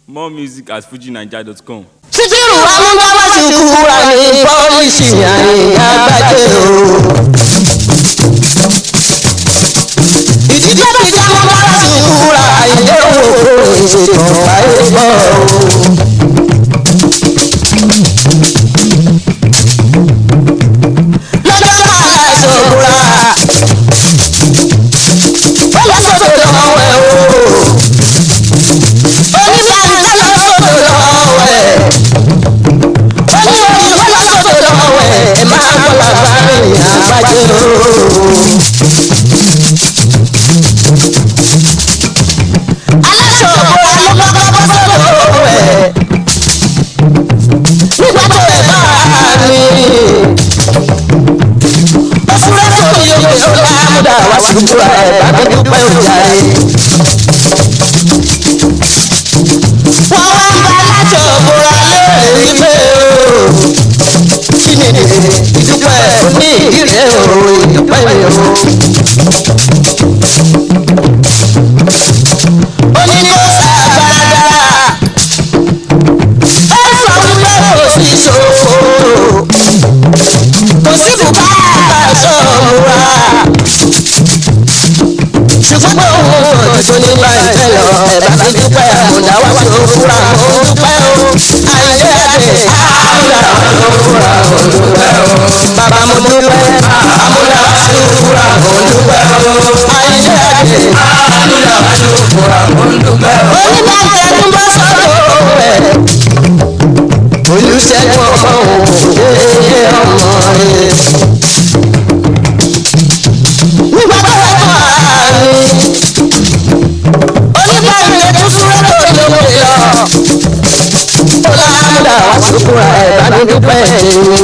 More music at fujinaija.com. síkírù amúgbáwá ti kúra ní pọ́lísì àyìnbá gbàjẹ́ o. ìdílé bíi amúgbáwá ti kúra àyìnbá owó ìṣètò ayé gbọ́ o. lọ́jọ́ máa ṣòkúra ó lọ sọ́dọ̀ lọ́wọ́ ẹ̀ o. oníbàárà lọ sọ́dọ̀ lọ́wọ́ ẹ̀ oníwòye wọ́n lọ sọ́dọ̀ lọ́wọ́ ẹ̀ ẹ̀ máa bọ̀ lábárin àgbájẹ́ o. aláṣọ òbúra ló kọ́kọ́ bọ́ sọ́dọ̀ lọ́wọ́ ẹ̀ nígbà tó ẹ̀ bá mi. ó súré tó yẹ kó sọ́dọ̀ àmúdà wá sí ìbúra ẹ̀ bá mi dúpẹ́ òjà ẹ̀. wọ́n wá ń bá aláṣọ òbúra lóore wípé o kí ni ìdúpẹ́ ní ìrẹ́ o ìdúpẹ́ o. ó ní kó sàgbára ó sọ wípé kò sí ṣòfò kò sí bùkátà sọ̀rọ̀ ṣùgbọ́n pé òun ò tó ní bá ìfẹ́ lọ ẹ̀bá mi dúpẹ́ àmúdá wá sí òwúrà mo dúpẹ́ o àìlẹ́ àdè àmúdá wá sí òwúrà mo dúpẹ́ o bàbá mo dúpẹ́ àmúdá wá sí òwúrà mo dúpẹ́ o àìlẹ́ àdè àmúdá wá sí òwúrà mo dúpẹ́ o. onígbà tẹnu bá sọ̀rọ̀ ẹ̀ olùṣègùn ọmọ òun ṣe ọmọ rẹ̀ nígbà tó wà tó àárín oníbàárẹ̀ tó súré tó lóore lọ ó láàmúdà wá sókúra ẹ̀ bá mi dúpẹ́ wọ́n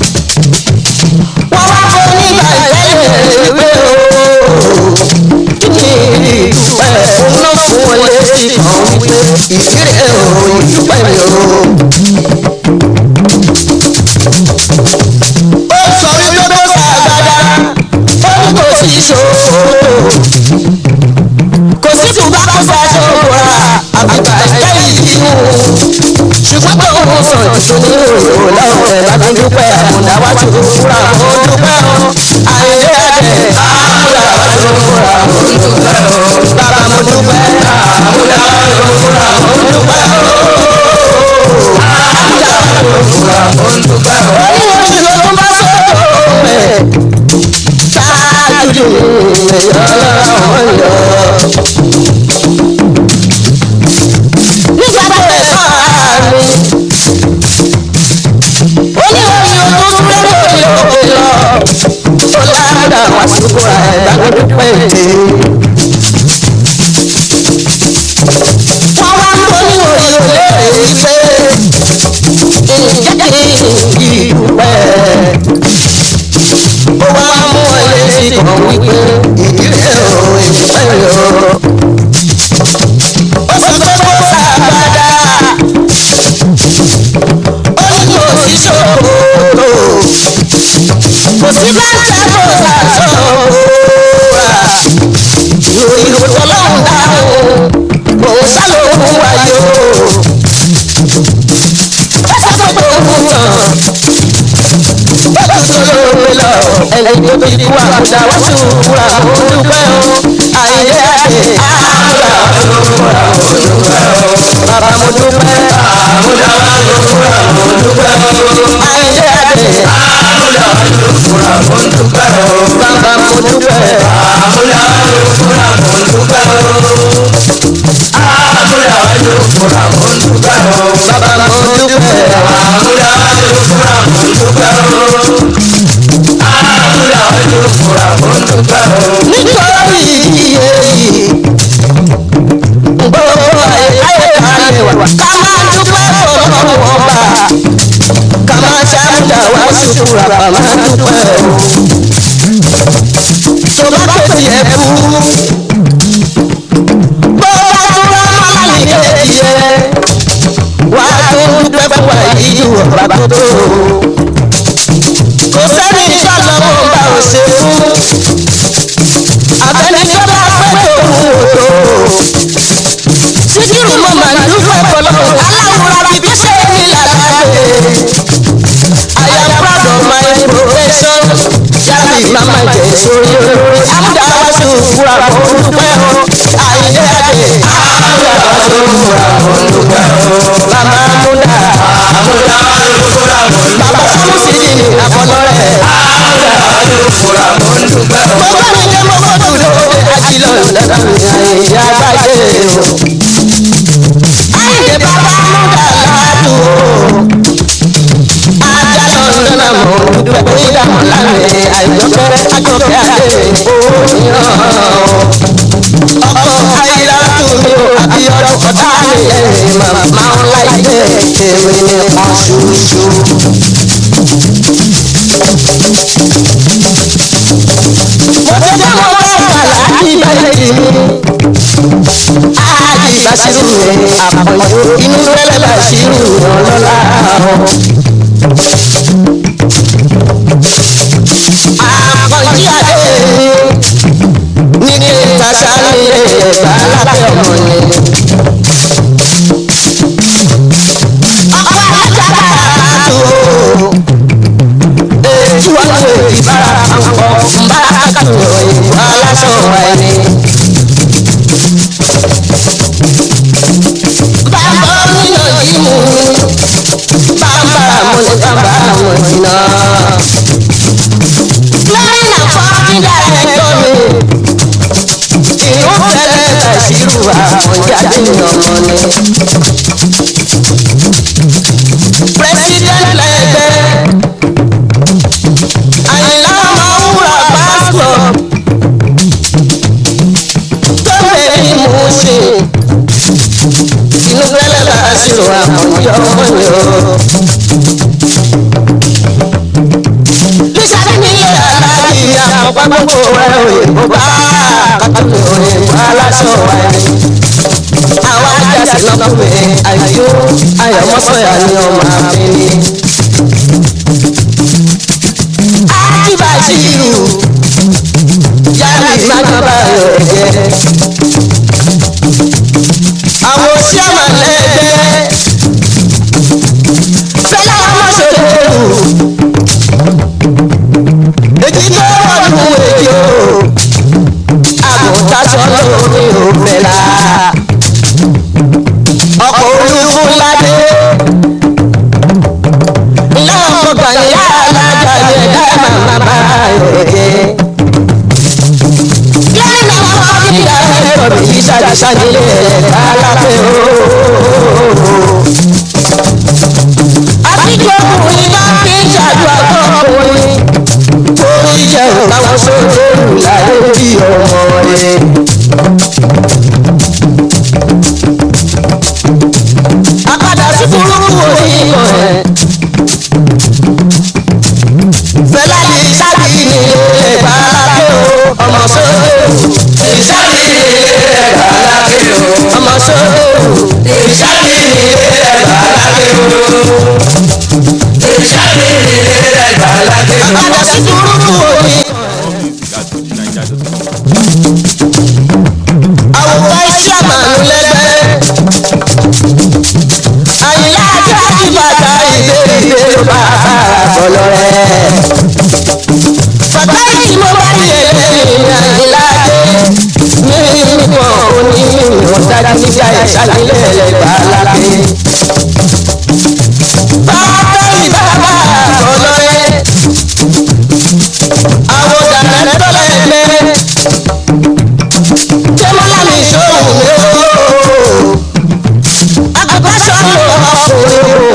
wá fún nígbà ìtẹ́lẹ̀ ìwé o ní ìdúpẹ́ òun náà fún wọn létí kan wípé ìdílé o ìdúpẹ́ mi o. ó sọ wípé tó sàgbádá ó ní kò sí ìṣòro kò sí bùbá kó sá ṣòwòrà àgbà ẹ̀jẹ̀ yìí mú ṣùgbọ́n pé òun sọ ìṣó ní òyìnbó lọ́wọ́ ẹ̀ bá mi dúpẹ́ àmúdá wá sí òwúrà mo dúpẹ́ o àìlé ẹ̀dẹ̀ àmúdá wá sí òwúrà mo dúpẹ́ o bàbá mo dúpẹ́ àmúdá wá sí òwúrà mo dúpẹ́ o àmúdá wá sí òwúrà mo dúpẹ́ o. oníwòsàn ló tún bá sọ̀rọ̀ ẹ̀ ṣáájú ìyọ̀lọ́wọ́ yọ. nígbà tó ẹ̀ máa mi oníwòye tó súré lórí òkè lọ ó láàdá wá síkú ẹ̀ dágbére pé èdè. wọ́n wá ń bọ́ níwòye léèrè wípé ǹjẹ́ kí ìdúpẹ́ ó wá mú ọ létí kan wípé ìdílé o ìdúpẹ́ o. ó sọ pé kó sàgbádá ó ní kò sí ṣòro kò sí bàtà kò sàṣọra ìròyìn òtọ́lọ́hún dáhùn òun sálòkùn wáyé o. ó sọ pé òun tàn lọ ẹni tó ti kú àkúdà wá sí òwúrà mo dúpẹ́ o àìlé àdè àmúdà wá sí òwúrà mo dúpẹ́ o bàbá mo dúpẹ́ àmúdà wá sí òwúrà mo dúpẹ́ o àìlé àdè àmúdà wá sí òwúrà mo dúpẹ́ o bàbá mo dúpẹ́ àmúdà wá sí òwúrà mo dúpẹ́ o àmúdà wá sí òwúrà mo dúpẹ́ o bàbá mo dúpẹ́ àmúdà wá sí òwúrà mo dúpẹ́ o nítorí iye yìí gbogbo ayé ayé wa ká máa dúpẹ́ fọlọ́wọ́ bá ká máa ṣàmúdà wá ṣùkúrà bá máa dúpẹ́ o tó bá pèsè ẹ kú bó bá dúró máa ní kéèyè wá tó dúpẹ́ fún wa yìí ọ̀bá tó tó kò sẹ́ni ìṣàlọ́wọ́ bá ò ṣe fún àtẹnijọ́ bá pẹ́ òun ò tó síkírù mo máa ń dúpẹ́ fọlọ́ màmá jẹ sórí olórí amúdáwáṣu fúra kò dúpẹ́ o àyíndé àdè amúdáwáṣu fúra kò dúpẹ́ o màmá múdà amúdáwáṣu fúra kò dúpẹ́ o bàbá sámúsì ní àkọlọ́rẹ̀ amúdáwáṣu fúra kò dúpẹ́ o. mo bá mi dé mo kó dùn lóde ajílọ̀ lẹ́nu àyíndé àgbájé o. àyíndé bàbá múdà ládùn o ajálọ̀nà mọ̀ dúpẹ́ pé ìdààmú láàrin àìjọpẹ́ àjọpẹ́ àdé òmíràn. ọkọ̀ ayélujára mi ò àbí ọ̀rọ̀ kọ́tà mi lẹ́yìn màmá ńlá ilé èmi nìkan ṣoṣo. mo ti dá mo bá kàlà ìbàdí mi. ájì bàṣírù mi àpọ̀jù inú rẹ̀ bàṣírù ọlọ́lá àkànjí adé ní kí tàṣà ní ẹ̀gbá lábẹ́ ọmọ ni. ọkọ alájà tó ètò àwọn èdè bára àpọ̀ nbára kàtó ìwà aláṣọ ẹni. bàbá nínú yìí mú bàbá mo ní bàbá mo ní náà lẹ́yìn àfọ́jú dàrẹ́tọ̀ mi. ìlú tẹ́lẹ̀ bàṣírù àmọ̀jáde ọmọ ni. president lẹ́gbẹ́ àyìnlá ọmọwúrà pásítọ̀ tó bẹ̀rẹ̀ mú ṣe. inú tẹ́lẹ̀ bàṣírù àmọ̀jáde ọmọ ni o. Bísí ní aláàjì àpapọ̀ gbogbo ẹ̀ òyìnbó bá kàtúntò òyìnbó aláṣọ ẹ̀. Àwọn ajásí lọ́kùnrin àyò ayọ̀mọ́sọ̀yà ni ọmọ àbíní. Ájíbàṣírù yálà ìmájọba rẹ̀ jẹ́. Àwọn òṣìṣẹ́ lẹ́gbẹ́ fẹ́lá ọmọ ṣòro èjì tó wọnú èjì o àgùntàṣọ lórí òfẹlà ọkọ̀ olúfúnládé ńlá ọkọ̀ gbàyà alájà ní ẹ̀dá màmá bá ẹ̀jẹ̀. lẹ́yìn àwọn ọmọdé ẹ̀rọ mi yí ṣàdíṣà nílé ẹ̀dá lápẹ́ o. àbíjọ́ ọkùnrin bá fi ń ṣàdúrà fún ọkùnrin orí jẹ́ òtáwọn sóde láyé bí ọmọ rẹ̀. Akadà sí burúkú orí ìmọ̀ ẹ̀. Fẹ́lá ní sábì ní ilé ìbáraké o, ọmọ sóde. Ìsábì ní ilé ìbáraké o, ọmọ sóde. Ìsábì ní ilé ìbáraké o. Ìsábì ní ilé ìbáraké o. Akadà sí burúkú orí ìmọ̀ ẹ̀. More music at fujininja.com. àwòkọ́ iṣẹ́ àmàlù lẹ́gbẹ́. àyìnlá ajá ti bàtà ìbéèrè ìbéèrè bàbá àbọ̀lọ́ rẹ̀. bàbá yìí mo bá yẹ lẹ́yìn àyìnlá dé. mi nìkan òní ọ̀dájú nígbà ìṣàlẹ̀ lẹ́gbà lápẹ́. bàbá yìí bàbá àbọ̀lọ́ rẹ̀. àwọn dàrẹ́tọ̀ lẹ́gbẹ́ tẹ́mọ́lá mi ṣòwò mi o. Àgùntàn ló ọkùnrin o.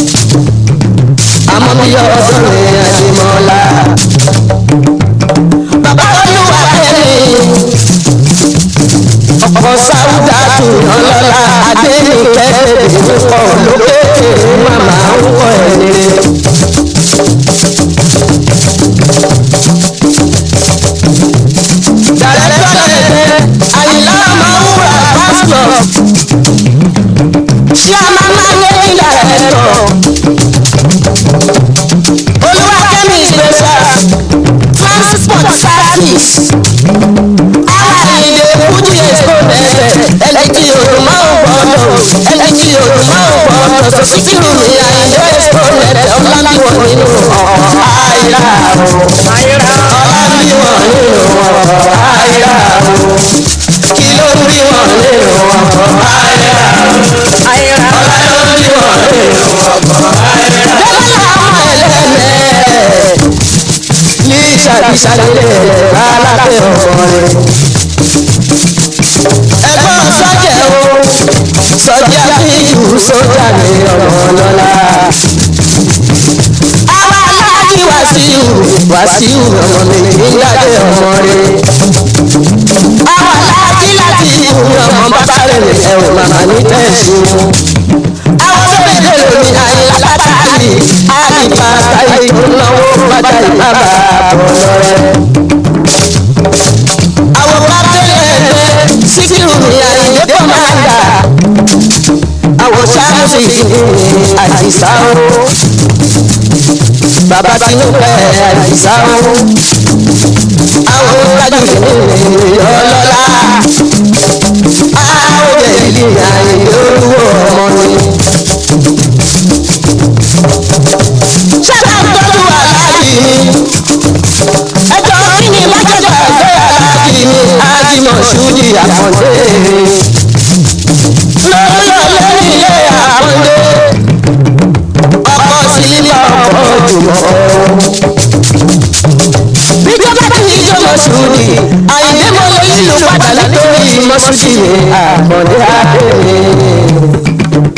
Àmọ́ mi yọ ọdún mi àdìmọ́lá. Bàbá olúwa kẹ́mi. Ọkọ̀ sáúdà tù ọlọ́lá Adéníkẹ́ bèbè pọ̀ lókè màmá ń wọ̀ ẹ̀ nílé. Dàrẹ́tọ̀ lẹ́gbẹ́ Àyìnlá Ọmọwúrà pásítọ̀. Ṣé a máa máa lé ní dàrẹ́tọ̀? Olúwakẹ́mi special transport service. Àyìndé Fújì Expo bẹ̀rẹ̀ ẹlẹ́jì òdùmá ò gbọ́dọ̀ ẹlẹ́jì òdùmá ò gbọ́dọ̀ sọ́síkìrù ní Àyìndé Expo bẹ̀rẹ̀ ọ̀làmíwọ̀ nínú ọ̀ọ́ àyíra o. Ọ̀làmíwọ̀ nínú ọkọ̀ àyà o kí ló bí wọn nínú ọkọ̀ àyà àyà ọlá ló bí wọn nínú ọkọ̀ àyà. lọ́lá àwọn ẹlẹ́mẹ̀ẹ́ ní ìṣàbíṣàlẹ̀ alábẹ́ ọ̀rẹ́ ẹ̀gbọ́n sọ́jà o sọ́jà bíyù sọ́jà ní ọmọ lọ́la. àwa aláàjì wàsíù wàsíù ọmọ mi nígbàdé ọmọ rẹ̀. àwa aláàjì láti ìhù ọmọ bàbá rẹ̀ ẹ̀rù màmá ní tẹ̀sí wọn. àwọn tó lè dé lómi àyè látàrí àdìpá táyé tó náwó bàtà ìbábà bọ̀ lọ́rẹ́ àwọn bá tẹ̀lé ẹgbẹ́ síkírù ní àyè tó máa gbà. àwọn sáàmùsì àdìsá o. bàbá tinúkẹ́ àdìsá o. àwọn tájù ní ọlọ́lá. àwọn jẹ̀lì àyè olúwo ọmọ ni. sábà ń tọ́jú aláàjì mi ẹjọ́ kí ni májèlé ẹgbẹ́ aláàjì mi ájímọ̀ ṣúdì àkàndé lórí ọlẹ́ni ilé àkàndé ọkọ̀ sílíbà ọkọ̀ jùmọ̀ bíjọba tí ìjọba ṣúdì àyìnbé mo lè ìlú padà nítorí mọ́ṣúdì àkàndé adé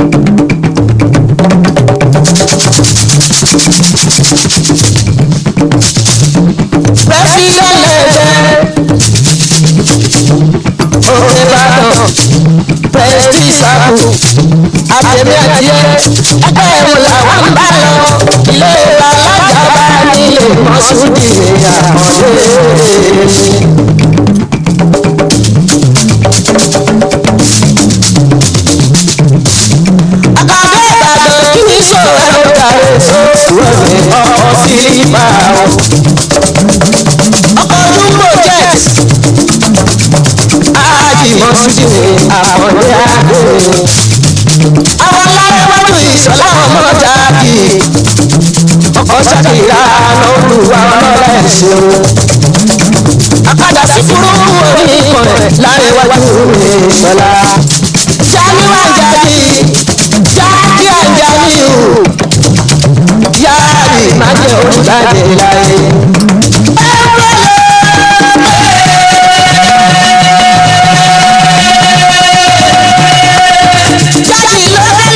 pẹ́sidẹ́ntẹ̀ òkè ìbàdàn pẹ́sítì sáàbù àtẹ̀mí àti ẹ̀ ẹgbẹ́ ẹ̀rù làwọn ń bá lọ ilé ìwà alájà bá nílé mọ́sùdì àkàndé. àkàndé ìbàdàn kí ni sọ̀rọ̀ ẹ̀rọ kàrẹ́ sọ́ọ̀rọ̀ ọkọ̀ sílífà o ọkọ̀ jumbo jet ájìmọ̀ sídì àkàndé àdé àwọn alárẹ̀wájú ìṣọ̀lá ọmọ jáde ọkọ̀ ṣàkìlá lọ́lùwà ọlọ́lá ẹ̀ṣẹ̀ àkàdà sí fúrú orí ìkọ̀rẹ̀ lárẹ̀wájú ìṣọ̀lá jáníwá jáde jáde àjáde o yáàrì má jẹ́ olùdájẹ́ láyé. jáde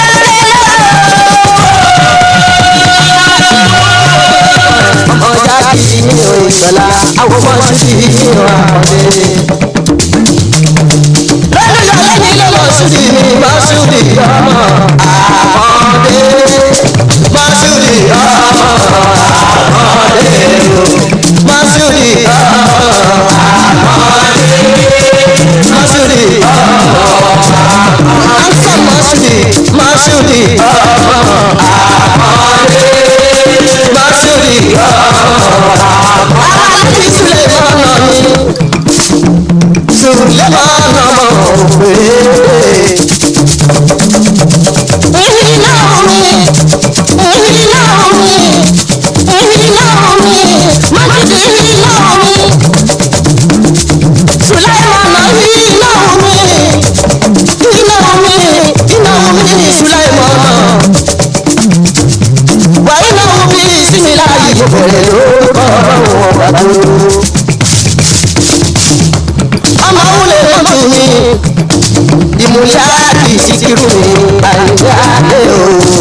lọ́lọ́lọ́lọ́. ọjà kì í ní ìṣọ̀lá àwọn ọmọ sí i ní àkọ́dé. lọ́lọ́lọ́ lẹ́yìn lọ́mọ sí i ní mọ́ṣúdì ọmọ àkọ́dé. mọ́ṣúdì ọmọ àkọ́dé. mọ́ṣúdì ọmọ àkọ́dé. mọ́ṣúdì ọmọ ansa masudi masudi ọmọ àkọọdẹ masudi ọmọ àkọọdẹ sulemana ni sulemana mọ òwe. ìhìnà mi ìhìnà mi ìhìnà mi masudi ìhìnà mi sulemana ìhìnà mi iná omi iná omi sulaimana wà iná omi similayi bẹ̀rẹ̀ lórúkọ ọ̀rọ̀ bàbá ọmọ wúlò lójú mi ìmúlẹ̀ àti ìsìkìrù mi àyíká dé o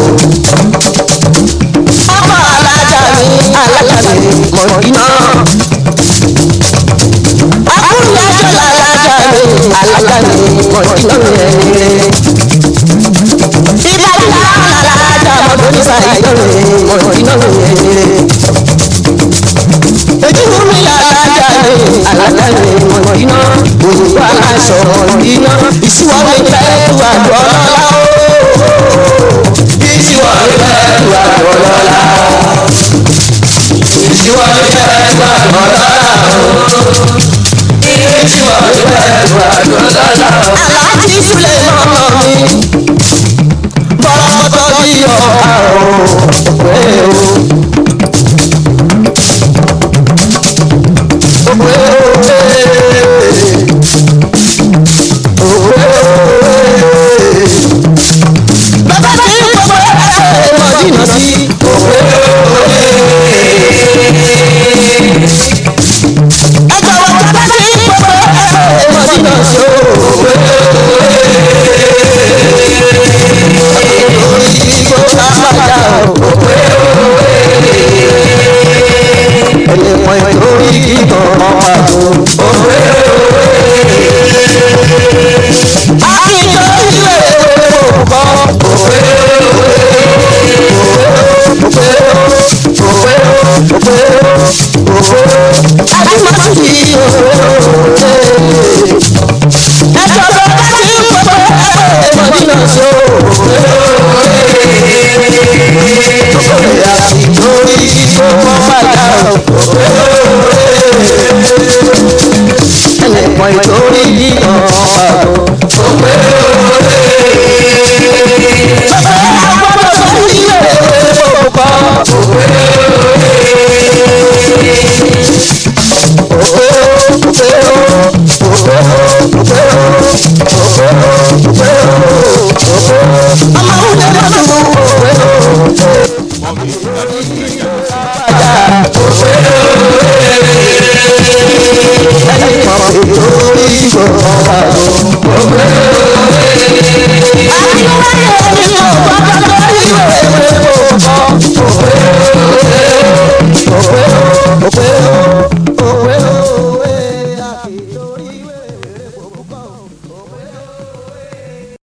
ọmọ alájà mi alájà mi mọ̀dínà akúnyájọ́ làlájà mi alájà mi mọ̀dínà mi ẹ̀rẹ́. ìbàdàn alájà mọ̀dínà sàìdọ̀ mi mọ̀dínà mi ẹ̀rẹ́. èjìwò mi làlájà mi alájà mi mọ̀dínà òyìnbó aláṣọ mọ̀dínà ìṣúwọ́ mi fẹ́ tu àgbọ̀ lọ́la o. ìṣúwọ́ mi fẹ́ tu àgbọ̀ lọ́la. ìṣúwọ́ mi fẹ́ tu àgbọ̀ lọ́la o aláàjì Sulemana mi